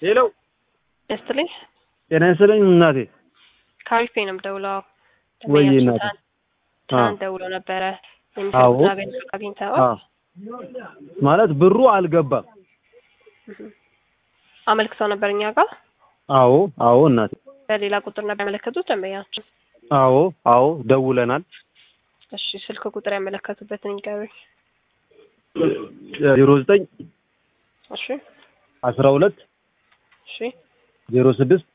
ሄሎ ይስጥልኝ። ጤና ይስጥልኝ እናቴ። ካሪፌ ነው የምደውለው። ወይ ደንበኛችን እናቴ። ትናንት- ትናንት ደውሎ ነበረ አዎ። የሚፈልጉት አገልግሎት አግኝተዋል። አዎ ማለት ብሩ አልገባም። አመልክተው ነበር እኛ ጋር አዎ አዎ እናቴ። በሌላ ቁጥር ነበር ያመለከቱት ደንበኛችን። አዎ አዎ ደውለናል። እሺ ስልክ ቁጥር ያመለከቱበትን ይንገሩኝ። ዜሮ ዘጠኝ እሺ አስራ ሁለት እሺ ዜሮ ስድስት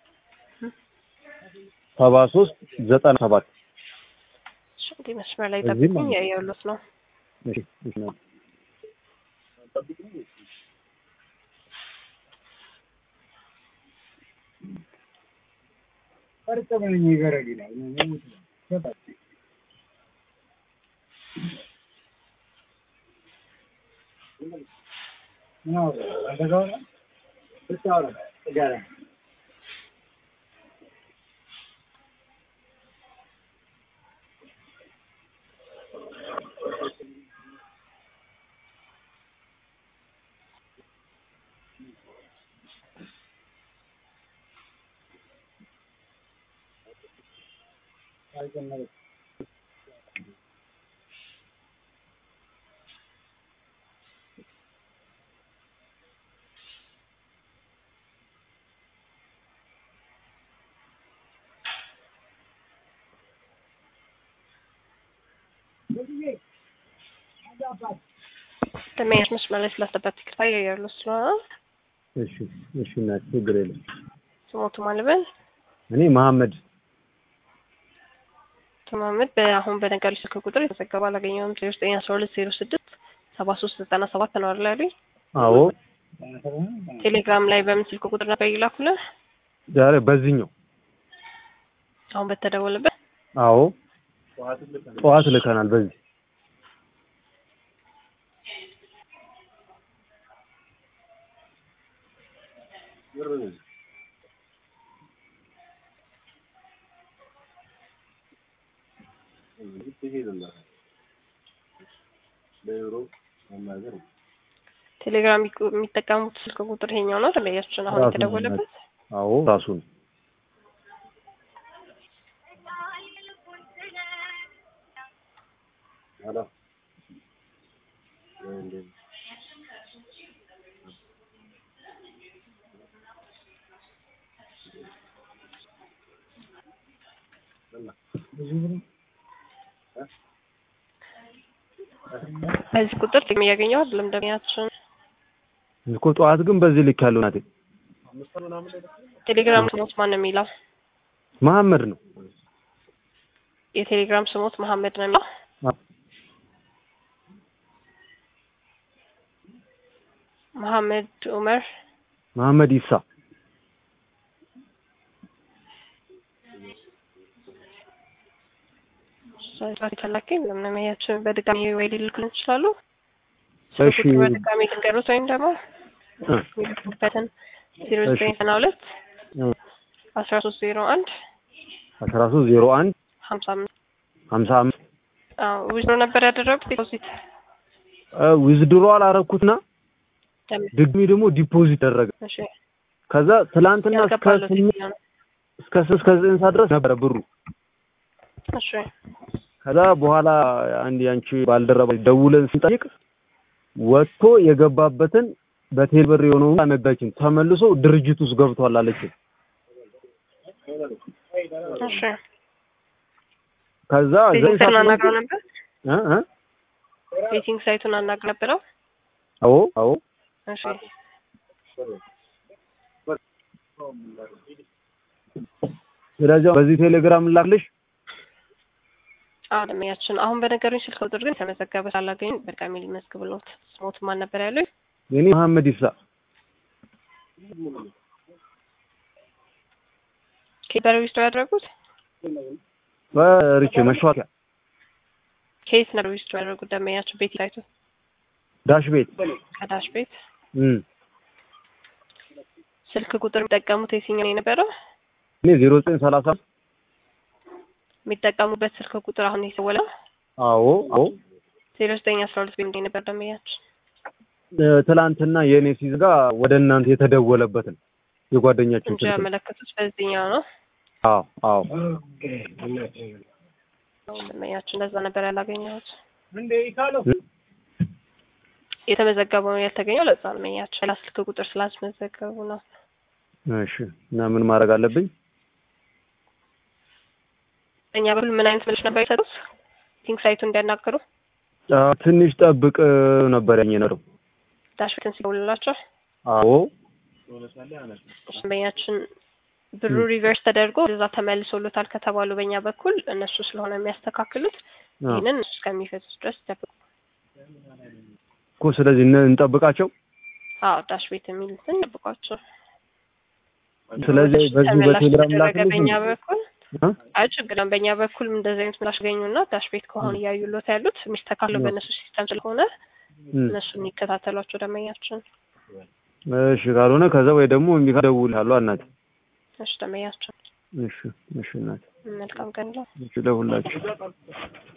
ሰባ ሶስት ዘጠና ሰባት እሺ፣ እንዲህ መስመር ላይ እዚህም ጠብቁኝ። አለ። ያየሁሎት ነው። እሺ፣ እሺ እናቴ። ደንበኛች መስመር ላይ ስላስጠበት ይቅርታ ያየሁሎት ስለሆነ እሺ እሺ እናቴ ችግር የለም። ስሞቱ ማልበል እኔ መሐመድ ተማመድ በአሁን በነገሩ ስልክ ቁጥር የተዘገበ አላገኘውም። ዜሮ ዘጠኝ አስራ ሁለት ዜሮ ስድስት ሰባ ሶስት ዘጠና ሰባት ነው አይደል ያሉኝ? አዎ ቴሌግራም ላይ በምን ስልክ ቁጥር ነበር ይላኩልን? ዛሬ በዚህኛው አሁን በተደወለበት አዎ ጠዋት ልከናል በዚህ ቴሌግራም የሚቁ- የሚጠቀሙት ስልክ ቁጥር ይሄኛው ነው ደንበኛችን አሁን ራሱ ነው የተደወለበት። አዎ ራሱ ነው። በዚህ ቁጥር ጥቅም እያገኘው አይደለም ደንበኛችን። እኮ ጠዋት ግን በዚህ ልክ ያለው ናቴ ቴሌግራም ስሞት ማን ነው የሚለው? መሐመድ ነው። የቴሌግራም ስሞት መሐመድ ነው የሚለው። አዎ። መሐመድ ኡመር መሐመድ ኢሳ ሰዓት ፈላጊ ምንም ያችን በድጋሚ ወይ ሊልኩልን ይችላሉ። እሺ። ስልክ ቁጥር በድጋሚ ልንገሩት ወይም ደግሞ እ የሚልኩበትን ዜሮ እሺ። ዘጠኝ ዘጠና ሁለት እ አስራ ሶስት ዜሮ አንድ አስራ ሶስት ዜሮ አንድ ሀምሳ አምስት ሀምሳ አምስት ዊዝድሮ ነበር ያደረጉት ዲፖዚት ዊዝድሮ አላረኩትና ድግሚ ደግሞ ዲፖዚት ደረገ። እሺ ከዛ ትላንትና እስከ ያስገባሉት ስምንት የትኛው ነው? እስከ ስምንት እስከ ዘጠኝ ሰዓት ድረስ ነበረ ብሩ። እሺ ከዛ በኋላ አንድ ያንቺ ባልደረባ ደውለን ስንጠይቅ ወጥቶ የገባበትን በቴል ብር የሆነውን አነጋችን ተመልሶ ድርጅት ውስጥ ገብቷል አለችን። እሺ ከዛ ዘጠኝ ቤቲንግ ሰዓት አናግረው ነበር። እ እ ቤቲንግ ሳይቱን አናግረው ነበረው። አዎ አዎ እሺ ስለዚህ በዚህ ቴሌግራም ላክልሽ። አለሚያችን አሁን በነገሩኝ ስልክ ቁጥር ግን ተመዘገበ ሳላገኝ በድጋሚ ሊመዝግብሎት ስሞት ማን ነበር ያሉኝ? የኔ መሐመድ ኢሳ ከየት ዊዝድሮ ያደረጉት? በሪቼ መሿኪያ ከየት ነበር ዊዝድሮ ያደረጉት? ደንበኛችን ቤት ሳይቱ ዳሽ ቤት ከዳሽ ቤት እም ስልክ ቁጥር የሚጠቀሙት የትኛው ነው የነበረው? እኔ ዜሮ ዘጠኝ ሰላሳ የሚጠቀሙበት ስልክ ቁጥር አሁን የተወለው አዎ አዎ ዜሮ ዘጠኝ አስራ ሁለት ቤት ነበር ደንበኛችን። እ፣ ትላንትና የእኔ ሲዘጋ ወደ እናንተ የተደወለበትን የጓደኛችን እንጂ ስልክ ነው። ያመለከቱት በዚህኛው ነው። አዎ አዎ ደንበኛችን እንደዛ ነበር ያላገኘሁት። የተመዘገበው ያልተገኘው ለዛ ነው። ደንበኛችን ሌላ ስልክ ቁጥር ስላስመዘገቡ ነው። እሺ እና ምን ማድረግ አለብኝ? እኛ በኩል ምን አይነት ምላሽ ነበር የሰጡት? ቲንክ ሳይቱ እንዲያናገሩ አዎ፣ ትንሽ ጠብቅ ነበር ያኝ ነው። ዳሽቤትን ሲደውልላቸው አዎ ደንበኛችን ብሩ ሪቨርስ ተደርጎ እዛ ተመልሶሎታል ከተባሉ በእኛ በኩል እነሱ ስለሆነ የሚያስተካክሉት አዎ ይህንን እስከሚፈቱት ድረስ ይጠብቁ። እኮ ስለዚህ እነ- እንጠብቃቸው። አዎ ዳሽ ቤት የሚሉትን ጠብቋቸው። ስለዚህ በዚህ ተመላሽ በቴሌግራም ተደረገ ላክልሽ በእኛ በኩል እ? አይ ችግር የለም። በእኛ በኩል እንደዚህ አይነት ምላሽ ገኙና ዳሽ ቤት ከሆነ እያዩሎት ያሉት የሚስተካከለው እ። በእነሱ ሲስተም ስለሆነ እም። እነሱ የሚከታተሏቸው ደንበኛችን እሺ ካልሆነ ከዛ ወይ ደግሞ የሚደውልሃለሁ እናቴ። እሺ ደንበኛችን እሺ እሺ እናቴ። መልካም ቀን ነው። እሺ ለሁላችሁ